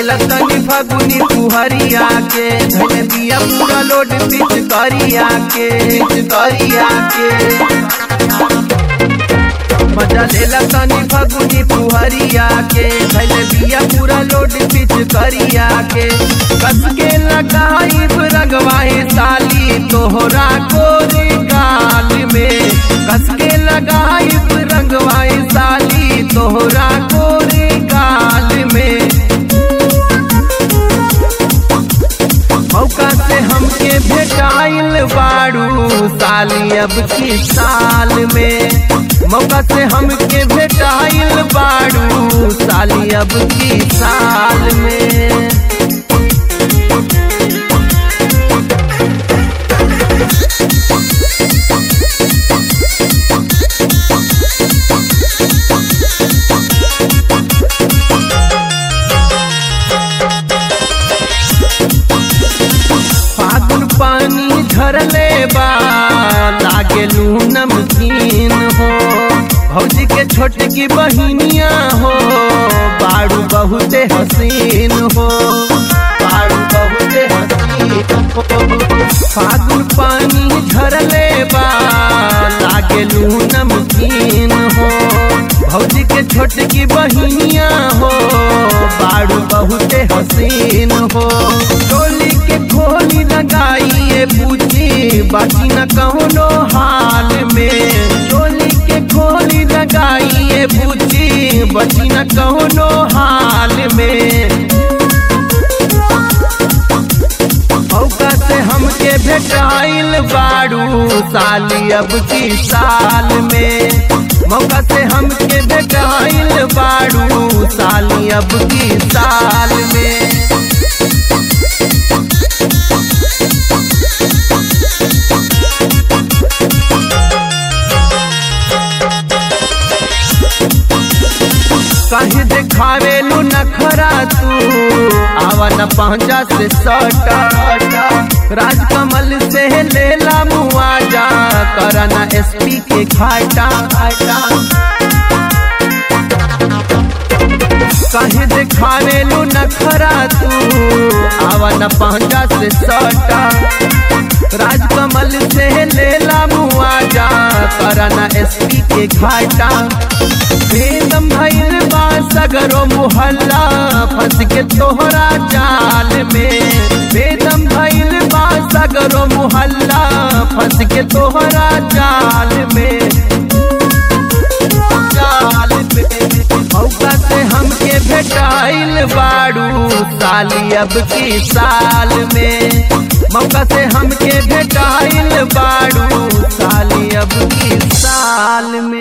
लेला तनी फगुनी तुहरिया के धन दिया पूरा लोड पिच करिया के पिच करिया के मजा लेला तनी फगुनी तुहरिया के धन दिया पूरा लोड पिच करिया के कस के लगाई रगवाए साली तोहरा कोरे गाल में कस के लगाई रंगवाए साली तोहरा कोरे गाल में मौका से हमके भेटाइल बाड़ू साली अब की साल में मौका से हमके भेटाइल बाड़ू साली अब की साल में फागुन पानी झरले बा लागे लू नमकीन हो भौजी के छोटकी बहिनिया हो बाड़ू बहुते हसीन हो बाड़ू बहुते हसीन हो फागुन पानी झरले बा लागे लू नमकीन हो भौजी के छोटकी बहिनिया हो बाड़ू बहुते हसीन हो टोली के खोली लगाइए पूछी बाकी न कौनो हाल में टोली के खोली लगाइए पूछी बाकी न कौनो हाल में मौका से हमके भेटाइल बाड़ू साली अब की साल में मौका से हमके भेटाइल बाड़ू साली अब की साल में कहीं देखावे लू नखरा तू आवा न पहुंचा से सटा राजकमल से लेला मुआजा करना एसपी के घाटा कहीं देखावे लू नखरा तू आवा न पहुंचा से सटा राजकमल से लेला मुआजा करना एसपी के घाटा बेदम भइल बा सगरो मुहल्ला फंस के तोहरा जाल में बेदम भइल बा सगरो मुहल्ला फंस के तोहरा जाल में जाल में मौका से हमके भेटाइल बाड़ू साली अब की साल में मौका से हमके भेटाइल बाड़ू साली अब की साल में